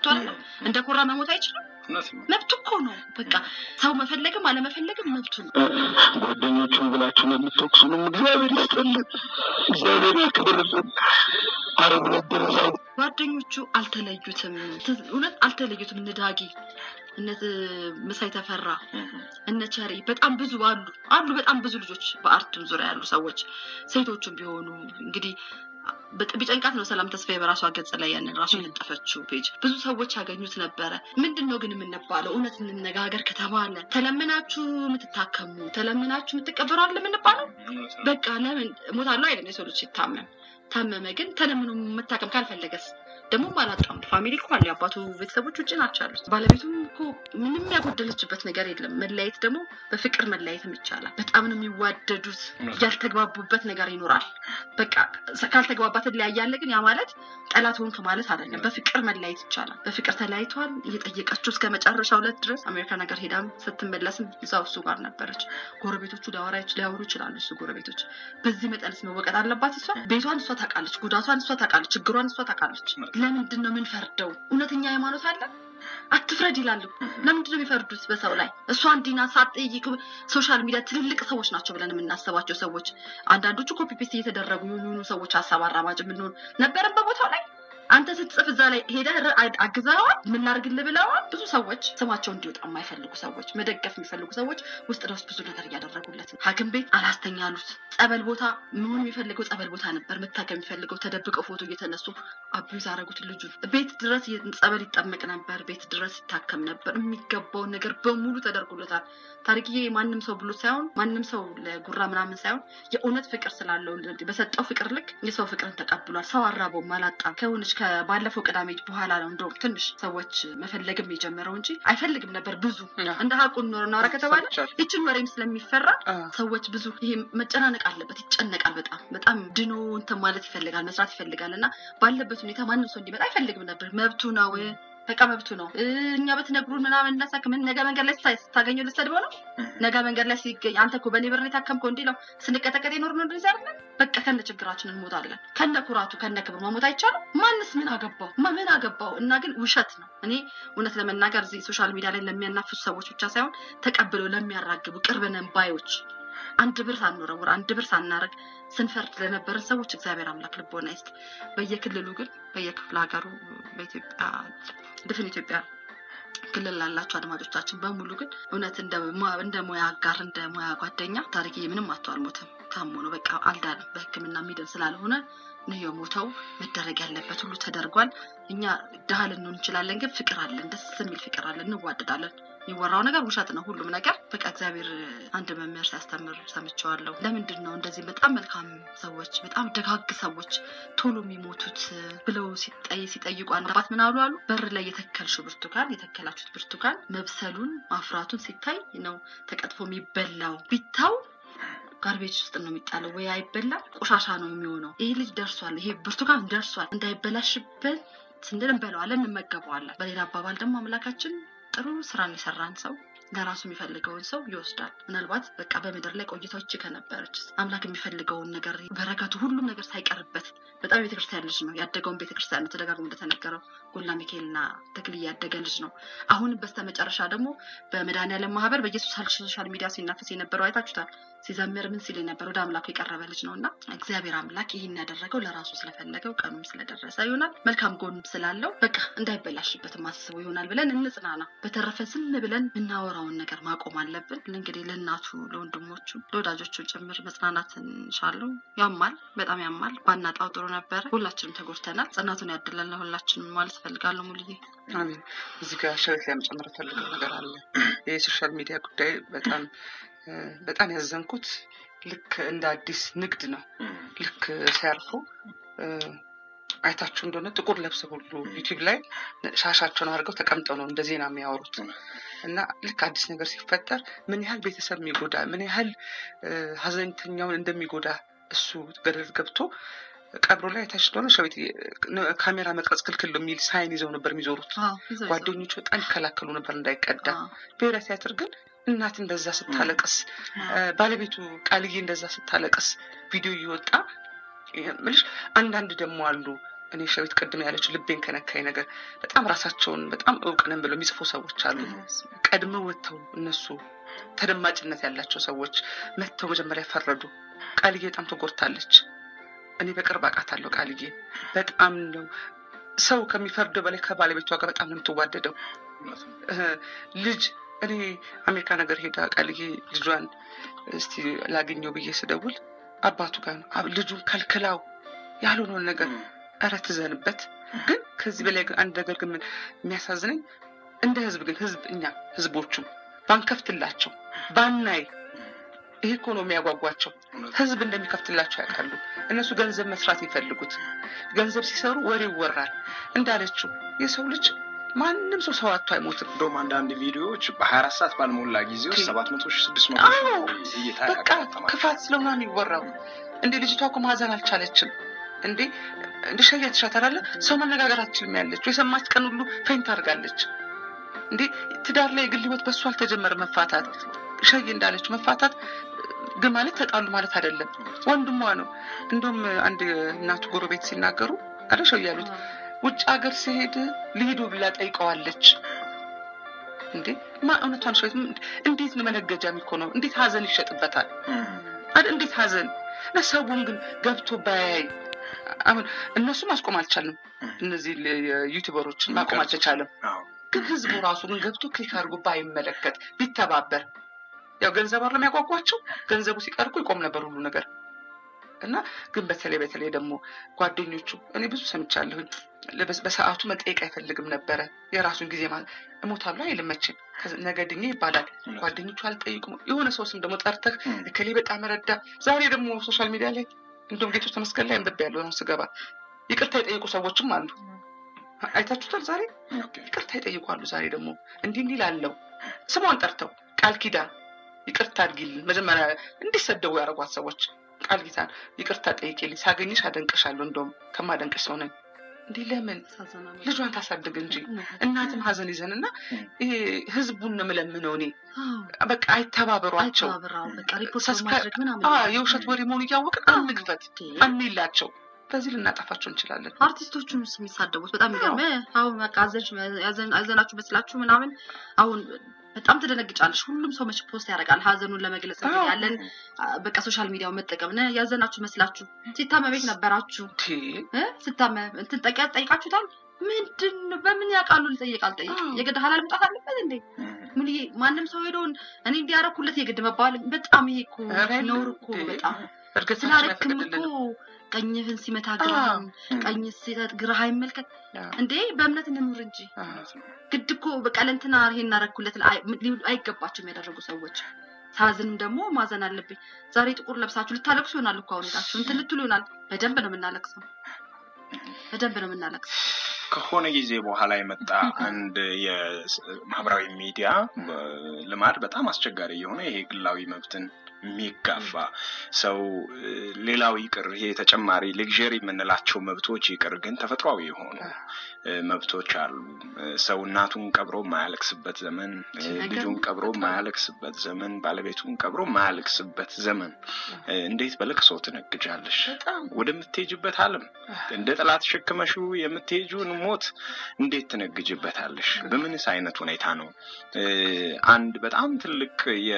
መብቱ አለ። እንደ ኮራ መሞት አይችልም። እውነት ነው። መብቱ እኮ ነው። በቃ ሰው መፈለግም አለመፈለግም መብቱ ነው። ጓደኞቹን ብላችሁ ለምትወቅሱንም እግዚአብሔር ይስጥልን፣ እግዚአብሔር ያክብርልን። አረብ ነበር ጓደኞቹ አልተለዩትም። እውነት አልተለዩትም። እነ ዳጊ እነ ምሳይ ተፈራ እነ ቸሪ በጣም ብዙ አሉ አሉ በጣም ብዙ ልጆች በአርትም ዙሪያ ያሉ ሰዎች ሴቶቹም ቢሆኑ እንግዲህ በጥ- ቢጨንቃት ነው ሰላም ተስፋዬ በራሷ ገጽ ላይ ያንን ራሱ የለጠፈችው ፔጅ ብዙ ሰዎች ያገኙት ነበረ። ምንድን ነው ግን የምንባለው? እውነት እንነጋገር ከተባለ ተለምናችሁ የምትታከሙ ተለምናችሁ የምትቀበሩ አለ የምንባለው? እውነት ነው። በቃ ለምን እሞታለሁ አይደለም የሰው ልጅ ሲታመም ታመመ ግን ተለምኖ መታከም ካልፈለገስ ደግሞ አላጣም ፋሚሊ እኮ አለ የአባቱ ቤተሰቦች ውጭ ናቸው ያሉት ባለቤቱ እኮ ምንም ያጎደለችበት ነገር የለም መለያየት ደግሞ በፍቅር መለያየትም ይቻላል በጣም ነው የሚዋደዱት ያልተግባቡበት ነገር ይኖራል በቃ ካልተግባባ ትለያያለህ ግን ያ ማለት ጠላት ሆንክ ማለት አይደለም በፍቅር መለያየት ይቻላል በፍቅር ተለያይተዋል እየጠየቀችው እስከ መጨረሻ ሁለት ድረስ አሜሪካ ነገር ሄዳም ስትመለስም እዛው እሱ ጋር ነበረች ጎረቤቶቹ ሊያወራ ሊያወሩ ይችላሉ እሱ ጎረቤቶች በዚህ መጠንስ መወቀጥ አለባት እሷ ቤቷን እሷ ታውቃለች ጉዳቷን እሷ ታውቃለች ችግሯን እሷ ታውቃለች ለምንድን ነው የምንፈርደው እውነተኛ ሃይማኖት አለ አትፍረድ ይላሉ ለምንድን ነው የሚፈርዱት በሰው ላይ እሷ እንዲና ሳትጠይቅ ሶሻል ሚዲያ ትልልቅ ሰዎች ናቸው ብለን የምናስባቸው ሰዎች አንዳንዶቹ ኮፒ ፔስት እየተደረጉ የሆኑ የሆኑ ሰዎች ሀሳብ አራማጅ የምንሆን ነበረን በቦታው ላይ አንተ ስትጽፍ እዛ ላይ ሄደህ ር- አ- አግዘኸዋል ምን ላድርግልህ ብለዋል ብዙ ሰዎች ስማቸው እንዲወጣ የማይፈልጉ ሰዎች መደገፍ የሚፈልጉ ሰዎች ውስጥ ለውስጥ ብዙ ነገር እያደረጉለት ነው ሀኪም ቤት አላስተኛ አሉት ጸበል ቦታ መሆን የሚፈልገው ጸበል ቦታ ነበር መታከም የሚፈልገው ተደብቀው ፎቶ እየተነሱ አቢዩዝ አደረጉት ልጁ ቤት ድረስ የ- ጸበል ይጠመቅ ነበር ቤት ድረስ ይታከም ነበር የሚገባውን ነገር በሙሉ ተደርጎለታል ታሪክዬ ማንም ሰው ብሎ ሳይሆን ማንም ሰው ለጉራ ምናምን ሳይሆን የእውነት ፍቅር ስላለው በሰጠው ፍቅር ልክ የሰው ፍቅርን ተቀብሏል ሰው አራበውም አላጣም ከሆነች ከባለፈው ቅዳሜ በኋላ ነው እንደውም ትንሽ ሰዎች መፈለግም የጀመረው እንጂ አይፈልግም ነበር ብዙ እንደ ሀቁን ኖር እናውራ ከተባለ ይችን ወሬም ስለሚፈራ ሰዎች ብዙ ይሄ መጨናነቅ አለበት ይጨነቃል በጣም በጣም ድኖ እንትን ማለት ይፈልጋል መስራት ይፈልጋል እና ባለበት ሁኔታ ማንም ሰው እንዲመጣ አይፈልግም ነበር መብቱ ነው በቃ መብቱ ነው እ፣ እኛ በትነግሩን ምናምን እናሳክምን ነገ መንገድ ላይ ስታ- ስታገኘው ልትሰድበው ነው ነገ መንገድ ላይ ሲገኝ አንተ እኮ በእኔ ብር ነው የታከምከው እንዲህ ነው ስንቀጠቀጥ የኖር ነው እንደዚህ አይደለም በቃ ከነ ችግራችን እንሞታለን ከነ ኩራቱ ከነ ክብሩ መሞት አይቻልም ማንስ ምን አገባው ማ- ምን አገባው እና ግን ውሸት ነው እኔ እውነት ለመናገር እዚህ ሶሻል ሚዲያ ላይ ለሚያናፍሱ ሰዎች ብቻ ሳይሆን ተቀብለው ለሚያራግቡ ቅርብ ነን ባዮች አንድ ብር ሳንወረውር አንድ ብር ሳናረግ ስንፈርድ ለነበረን ሰዎች እግዚአብሔር አምላክ ልቦና ይስጥ። በየክልሉ ግን በየክፍለ ሀገሩ በኢትዮጵያ ድፍን ኢትዮጵያ ክልል ላላቸው አድማጮቻችን በሙሉ ግን እውነት እንደ ሙ- እንደ ሙያ አጋር እንደ ሙያ ጓደኛ ታሪክዬ ምንም አቶ አልሞትም ታሞ ነው በቃ አልዳንም። በሕክምና የሚድን ስላልሆነ ነው የሞተው። መደረግ ያለበት ሁሉ ተደርጓል። እኛ ድሃ ልንሆን እንችላለን፣ ግን ፍቅር አለን፣ ደስ የሚል ፍቅር አለን፣ እንዋደዳለን። የሚወራው ነገር ውሸት ነው ሁሉም ነገር። በቃ እግዚአብሔር አንድ መምህር ሲያስተምር ሰምቼዋለሁ። ለምንድን ነው እንደዚህ በጣም መልካም ሰዎች በጣም ደጋግ ሰዎች ቶሎ የሚሞቱት ብለው ሲጠይ ሲጠይቁ አንድ አባት ምን አሉ አሉ በር ላይ የተከልሽው ብርቱካን የተከላችሁት ብርቱካን መብሰሉን ማፍራቱን ሲታይ ነው ተቀጥፎ የሚበላው ቢታው ጋርቤጅ ውስጥ ነው የሚጣለው ወይ አይበላም ቆሻሻ ነው የሚሆነው ይሄ ልጅ ደርሷል ይሄ ብርቱካን ደርሷል እንዳይበላሽብን ስንል እንበለዋለን እንመገበዋለን በሌላ አባባል ደግሞ አምላካችን ጥሩ ስራን የሰራን ሰው ለራሱ የሚፈልገውን ሰው ይወስዳል ምናልባት በቃ በምድር ላይ ቆይታዎች ከነበረች አምላክ የሚፈልገውን ነገር በረከቱ ሁሉም ነገር ሳይቀርበት በጣም የቤተክርስቲያን ልጅ ነው ያደገውን ቤተክርስቲያን ነው ተደጋግሞ እንደተነገረው ጎላ ሚካኤልና ተክል ያደገ ልጅ ነው አሁንም በስተመጨረሻ ደግሞ በመድኃኒዓለም ማህበር በኢየሱስ ሶሻል ሚዲያ ሲናፈስ የነበረው አይታችሁታል ሲዘምር ምን ሲል የነበር ወደ አምላኩ የቀረበ ልጅ ነው እና እግዚአብሔር አምላክ ይህን ያደረገው ለራሱ ስለፈለገው ቀኑም ስለደረሰ ይሆናል መልካም ጎን ስላለው በቃ እንዳይበላሽበት ማስበው ይሆናል ብለን እንጽናና በተረፈ ዝም ብለን የምናወራውን ነገር ማቆም አለብን እንግዲህ ለእናቱ ለወንድሞቹ ለወዳጆቹ ጭምር መጽናናት እንሻለው ያማል በጣም ያማል ባናጣው ጥሩ ነበረ ሁላችንም ተጎድተናል ጽናቱን ያድለን ለሁላችንም ማለት እፈልጋለሁ ሙልዬ አሜን። እዚህ ጋር ሸረት ላይ መጨመር ፈልገው ነገር አለ። ይህ የሶሻል ሚዲያ ጉዳይ በጣም እ፣ በጣም ያዘንኩት ልክ እንደ አዲስ ንግድ ነው። ልክ ሲያርፉ እ፣ አይታችሁ እንደሆነ ጥቁር ለብሰው ሁሉ ዩቲዩብ ላይ ሻሻቸውን አድርገው ተቀምጠው ነው እንደ ዜና የሚያወሩት እና ልክ አዲስ ነገር ሲፈጠር ምን ያህል ቤተሰብ የሚጎዳ ምን ያህል እ፣ ሀዘንተኛውን እንደሚጎዳ እሱ ገደል ገብቶ ቀብሮ ላይ አይታችሁ እንደሆነ ሸዊት ካሜራ መቅረጽ ክልክል ነው የሚል ሳይን ይዘው ነበር የሚዞሩት። ጓደኞቹ በጣም ይከላከሉ ነበር እንዳይቀዳ። ብሔራዊ ቲያትር ግን እናት እንደዛ ስታለቅስ እ፣ ባለቤቱ ቃልዬ እንደዛ ስታለቅስ ቪዲዮ እየወጣ ምልሽ አንዳንድ ደግሞ አሉ እኔ ሸዊት ቅድም ያለችው ልቤን ከነካኝ ነገር በጣም ራሳቸውን በጣም እውቅ ነን ብለው የሚጽፉ ሰዎች አሉ። ቀድመው ወጥተው እነሱ ተደማጭነት ያላቸው ሰዎች መጥተው መጀመሪያ ፈረዱ። ቃልዬ በጣም ተጎድታለች። እኔ በቅርብ አውቃታለሁ። ቃልዬ በጣም ነው ሰው ከሚፈርደው በላይ ከባለቤቷ ጋር በጣም ነው የምትዋደደው። ልጅ እኔ አሜሪካ ነገር ሄዳ ቃልዬ ልጇን እስቲ ላገኘው ብዬ ስደውል አባቱ ጋር ነው ልጁን ከልክላው ያልሆነውን ነገር እረ ትዘንበት። ግን ከዚህ በላይ ግን አንድ ነገር ግን የሚያሳዝነኝ እንደ ህዝብ ግን ህዝብ እኛ ህዝቦቹ ባንከፍትላቸው ባናይ ይሄ እኮ ነው የሚያጓጓቸው። ህዝብ እንደሚከፍትላቸው ያውቃሉ። እነሱ ገንዘብ መስራት የሚፈልጉት ገንዘብ ሲሰሩ ወሬ ይወራል። እንዳለችው የሰው ልጅ ማንም ሰው ሰው አጥቶ አይሞትም። እንደውም አንዳንድ ቪዲዮዎች በሀያ አራት ሰዓት ባልሞላ ጊዜ ውስጥ ሰባት መቶ ሺህ ስድስት መቶ ሺህ እይታ በቃ ክፋት ስለሆነ ነው የሚወራው። እንዴ ልጅቷ እኮ ማዘን አልቻለችም። እንዴ እንደ ሸያ ትሻታላለ ሰው መነጋገር አትችልም ያለችው የሰማች ቀን ሁሉ ፌንት አድርጋለች። እንዴ ትዳር ላይ የግል ህይወት በሱ አልተጀመረ መፋታት ሸይ እንዳለችው መፋታት ግን ማለት ተጣሉ ማለት አይደለም። ወንድሟ ነው። እንደውም አንድ እናቱ ጎረቤት ሲናገሩ አለሸው ያሉት ውጭ ሀገር ሲሄድ ልሂዱ ብላ ጠይቀዋለች። እንዴ ማ እውነቷን ሸት እንዴት ነው መነገጃ የሚኮነው? እንዴት ሀዘን ይሸጥበታል? እንዴት ሀዘን ለሰቡም ግን ገብቶ ባያይ አሁን እነሱ ማስቆም አልቻልንም። እነዚህ ዩቲዩበሮችን ማቆም አልተቻለም። ግን ህዝቡ ራሱ ግን ገብቶ ክሊክ አድርጎ ባይመለከት ቢተባበር ያው ገንዘብ አለ የሚያጓጓቸው ገንዘቡ ሲቀርቁ ይቆም ነበር ሁሉ ነገር እና ግን በተለይ በተለይ ደግሞ ጓደኞቹ እኔ ብዙ ሰምቻለሁኝ። በሰዓቱ መጠየቅ አይፈልግም ነበረ። የራሱን ጊዜ ማለት እሞታለሁ አይልም መቼም ነገ ድኜ ይባላል። ጓደኞቹ አልጠይቁም። የሆነ ሰው ስም ደግሞ ጠርተህ እከሌ በጣም ረዳ። ዛሬ ደግሞ ሶሻል ሚዲያ ላይ እንደውም ጌቶች ተመስገን ላይ አንብቤ ያለው ነው ስገባ ይቅርታ የጠየቁ ሰዎችም አሉ። አይታችሁታል። ዛሬ ይቅርታ ይጠይቁ አሉ። ዛሬ ደግሞ እንዲህ እንዲህ ላለው ስሟን ጠርተው ቃል ኪዳን ይቅርታ አድርጊልን መጀመሪያ እንዲሰደቡ ያደረጓት ሰዎች ቃል ኪዳን ይቅርታ ጠይቄልኝ ሳገኝሽ አደንቅሻለሁ እንደውም ከማደንቅሽ ሰው ነኝ እንዲህ ለምን ልጇን ታሳድግ እንጂ እናትም ሀዘን ይዘን እና ይሄ ህዝቡን ነው የምለምነው እኔ በቃ አይተባበሯቸው የውሸት ወሬ መሆኑ እያወቅን አንግፈት አንላቸው በዚህ ልናጠፋቸው እንችላለን አርቲስቶቹን ስ የሚሳደቡት በጣም ይገርም አሁን በቃ አዘናችሁ መስላችሁ ምናምን አሁን በጣም ትደነግጫለሽ። ሁሉም ሰው መች ፖስት ያደርጋል ሀዘኑን ለመግለጽ እንግዲህ ያለን በቃ ሶሻል ሚዲያው መጠቀም ነ ያዘናችሁ መስላችሁ ሲታመም ቤት ነበራችሁ ስታመም እንትን ጠቂያ ጠይቃችሁታል። ምንድን በምን ያውቃሉ? ልጠይቅ አልጠይቅ የግድ ሀላል መውጣት አለበት እንዴ? ምን ማንም ሰው ሄደውን እኔ እንዲያረኩለት የግድ መባል በጣም ይሄ እኮ ነውር እኮ በጣም ስላረክም እኮ ቀኝህን ሲመታ ግራህን ቀኝ ሲሰጥ ግራህ አይመልከት እንዴ በእምነት እንኑር እንጂ ግድ እኮ በቃ ለእንትና ይሄን እናረኩለት አይገባቸውም ያደረጉ ሰዎች ሳዝንም ደግሞ ማዘን አለብኝ ዛሬ ጥቁር ለብሳችሁ ልታለቅሱ ይሆናል እኮ አሁን ሄዳችሁ እንትን ልትሉ ይሆናል በደንብ ነው የምናለቅሰው በደንብ ነው የምናለቅሰው ከሆነ ጊዜ በኋላ የመጣ አንድ የማህበራዊ ሚዲያ ልማድ በጣም አስቸጋሪ የሆነ ይሄ ግላዊ መብትን የሚጋፋ ሰው ሌላው ይቅር ይሄ ተጨማሪ ሌግዠሪ የምንላቸው መብቶች ይቅር ግን ተፈጥሯዊ የሆኑ መብቶች አሉ። ሰው እናቱን ቀብሮ የማያለቅስበት ዘመን፣ ልጁን ቀብሮ የማያለቅስበት ዘመን፣ ባለቤቱን ቀብሮ የማያለቅስበት ዘመን እንዴት በለቅሶ ትነግጃለሽ? ወደምትሄጅበት ዓለም እንደ ጠላት ሸክመሽው የምትሄጂውን ሞት እንዴት ትነግጅበታለሽ? በምንስ አይነት ሁኔታ ነው? አንድ በጣም ትልቅ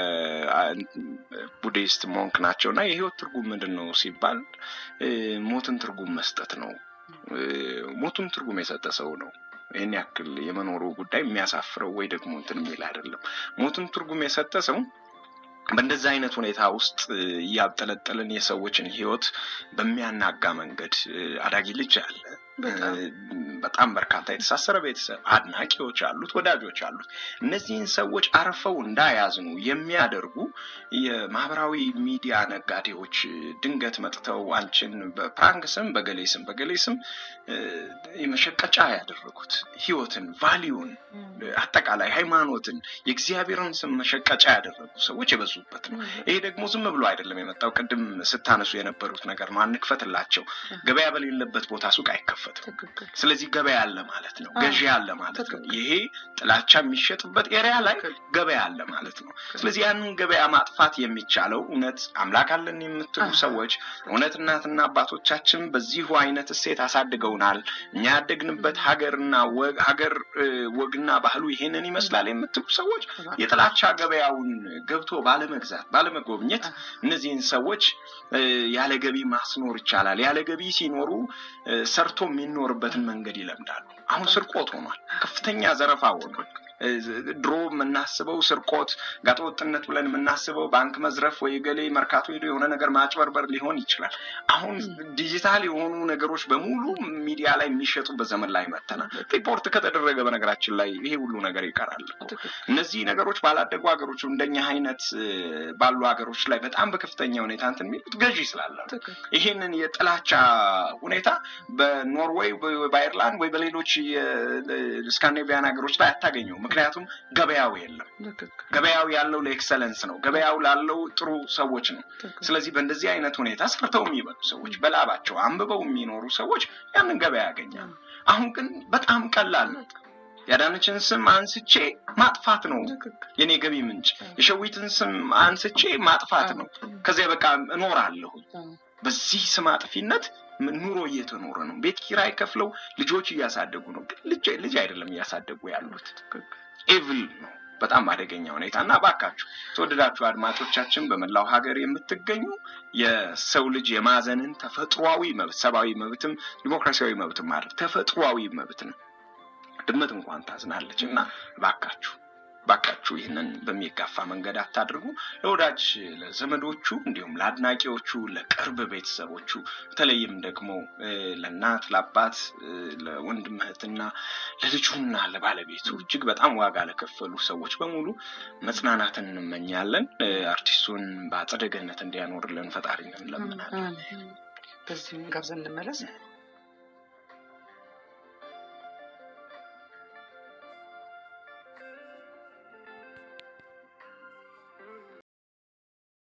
ቡዲስት ሞንክ ናቸው እና የህይወት ትርጉም ምንድን ነው ሲባል ሞትን ትርጉም መስጠት ነው። ሞቱን ትርጉም የሰጠ ሰው ነው ይህን ያክል የመኖሩ ጉዳይ የሚያሳፍረው ወይ ደግሞ እንትን የሚል አይደለም። ሞቱን ትርጉም የሰጠ ሰው በእንደዚህ አይነት ሁኔታ ውስጥ እያብጠለጠልን የሰዎችን ህይወት በሚያናጋ መንገድ አዳጊ ልጅ አለ። በጣም በርካታ የተሳሰረ ቤተሰብ፣ አድናቂዎች አሉት፣ ወዳጆች አሉት። እነዚህን ሰዎች አርፈው እንዳያዝኑ የሚያደርጉ የማህበራዊ ሚዲያ ነጋዴዎች ድንገት መጥተው አንቺን በፕራንክ ስም በገሌ ስም በገሌ ስም የመሸቀጫ ያደረጉት ህይወትን፣ ቫሊዩን፣ አጠቃላይ ሃይማኖትን፣ የእግዚአብሔርን ስም መሸቀጫ ያደረጉ ሰዎች የበዙበት ነው። ይሄ ደግሞ ዝም ብሎ አይደለም የመጣው። ቅድም ስታነሱ የነበሩት ነገር ነው። አንክፈትላቸው። ገበያ በሌለበት ቦታ ሱቅ አይከፈትም። አይከፈትም። ትክክል ስለዚህ ገበያ አለ ማለት ነው፣ አዎ። ገዢ አለ ማለት ነው። ትክክል። ይሄ ጥላቻ የሚሸጥበት ኤሪያ ላይ ትክክል። ገበያ አለ ማለት ነው። ስለዚህ ያንን ገበያ ማጥፋት የሚቻለው እውነት አምላክ አለን የምትሉ አዎ። ሰዎች እውነት እናትና አባቶቻችን በዚሁ አይነት እሴት አሳድገውናል፣ እኛ ያደግንበት ሀገርና ወግ ሀገር እ፣ ወግና ባህሉ ይሄንን ይመስላል የምትሉ ሰዎች የጥላቻ ገበያውን ገብቶ ባለመግዛት ባለመጎብኘት እነዚህን ሰዎች እ፣ ያለ ገቢ ማስኖር ይቻላል። ያለ ገቢ ሲኖሩ እ፣ ሰርቶ የሚኖርበትን መንገድ ይለምዳሉ። አሁን ስርቆት ሆኗል። ከፍተኛ ዘረፋ ሆኗል። እ፣ ድሮ የምናስበው ስርቆት፣ ጋጠወጥነት ብለን የምናስበው ባንክ መዝረፍ ወይ ገሌ መርካቶ ሄዶ የሆነ ነገር ማጭበርበር ሊሆን ይችላል። አሁን ዲጂታል የሆኑ ነገሮች በሙሉ ሚዲያ ላይ የሚሸጡበት ዘመን ላይ መጥተናል። ሪፖርት ከተደረገ በነገራችን ላይ ይሄ ሁሉ ነገር ይቀራል እኮ። ትክክል። እነዚህ ነገሮች ባላደጉ ሀገሮች እንደኛ አይነት እ፣ ባሉ ሀገሮች ላይ በጣም በከፍተኛ ሁኔታ እንትን የሚሉት ገዢ ስላለ ነው። ትክክል። ይሄንን የጥላቻ ሁኔታ በኖርዌይ በ- በአይርላንድ ወይ በሌሎች የስካንዲኔቪያን ሀገሮች ላይ አታገኘው። ምክንያቱም ገበያው የለም። ትክክል። ገበያው ያለው ለኤክሰለንስ ነው። ገበያው ላለው ጥሩ ሰዎች ነው። ትክክል። ስለዚህ በእንደዚህ አይነት ሁኔታ ሰርተው የሚበሉ ሰዎች፣ በላባቸው አንብበው የሚኖሩ ሰዎች ያንን ገበያ ያገኛሉ። አሁን ግን በጣም ቀላል ነው። የአዳነችን ስም አንስቼ ማጥፋት ነው ትክክል። የኔ ገቢ ምንጭ። የሸዊትን ስም አንስቼ ማጥፋት ነው። ከዚያ በቃ እኖራለሁ። በዚህ ስም አጥፊነት ም- ኑሮ እየተኖረ ነው። ቤት ኪራይ ከፍለው ልጆች እያሳደጉ ነው። ግን ልጅ ልጅ አይደለም እያሳደጉ ያሉት ኤቭል ነው። በጣም አደገኛ ሁኔታ እና ባካችሁ ተወደዳችሁ አድማጮቻችን በመላው ሀገር የምትገኙ የሰው ልጅ የማዘንን ተፈጥሯዊ መብት ሰብአዊ መብትም ዲሞክራሲያዊ መብትም ማለት ተፈጥሯዊ መብት ነው። ድመት እንኳን ታዝናለች እና ባካችሁ ባካችሁ ይህንን በሚጋፋ መንገድ አታድርጉ። ለወዳጅ ለዘመዶቹ፣ እንዲሁም ለአድናቂዎቹ፣ ለቅርብ ቤተሰቦቹ በተለይም ደግሞ እ፣ ለእናት ለአባት፣ እ፣ ለወንድም እህትና ለልጁና ለባለቤቱ እጅግ በጣም ዋጋ ለከፈሉ ሰዎች በሙሉ መጽናናትን እንመኛለን። እ፣ አርቲስቱን በአጸደ ገነት እንዲያኖርልን ፈጣሪ እንለምናለን። በዚህ ጋብዘን እንመለስ።